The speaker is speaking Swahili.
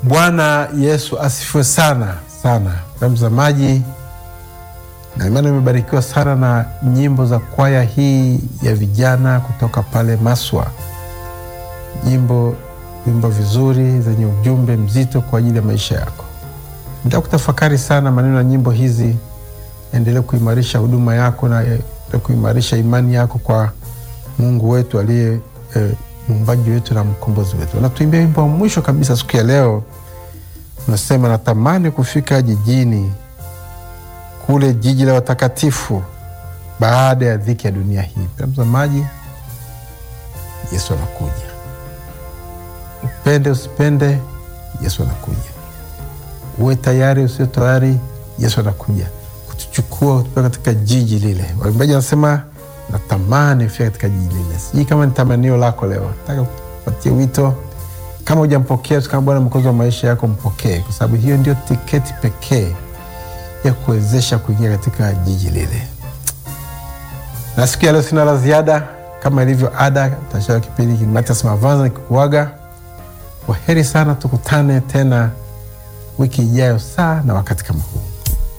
Bwana Yesu asifiwe sana sana, mtazamaji, na imani imebarikiwa sana na nyimbo za kwaya hii ya vijana kutoka pale Maswa, nyimbo vimbo vizuri zenye ujumbe mzito kwa ajili ya maisha yako. Nitaka kutafakari sana maneno ya nyimbo hizi, endelee kuimarisha huduma yako na eh, kuimarisha imani yako kwa Mungu wetu aliye eh, muumbaji wetu na mkombozi wetu. Natuimbia wimbo wa mwisho kabisa siku ya leo, unasema natamani kufika jijini kule, jiji la watakatifu, baada ya dhiki ya dunia hii. Mtazamaji, Yesu anakuja. Upende usipende, Yesu anakuja. Uwe tayari usio tayari, Yesu anakuja kutuchukua kutupeleka katika jiji lile. Waimbaji wanasema natamani kufika katika jiji lile. Sijui kama ni tamanio lako leo. Nataka kupatia wito, kama hujampokea kama Bwana mwokozi wa maisha yako, mpokee, kwa sababu hiyo ndio tiketi pekee ya kuwezesha kuingia katika jiji lile. Na siku ya leo sina la ziada, kama ilivyo ada, tashaa kipindi Matias Mavanza nikikuaga. Kwa heri sana, tukutane tena wiki ijayo saa na wakati kama huu.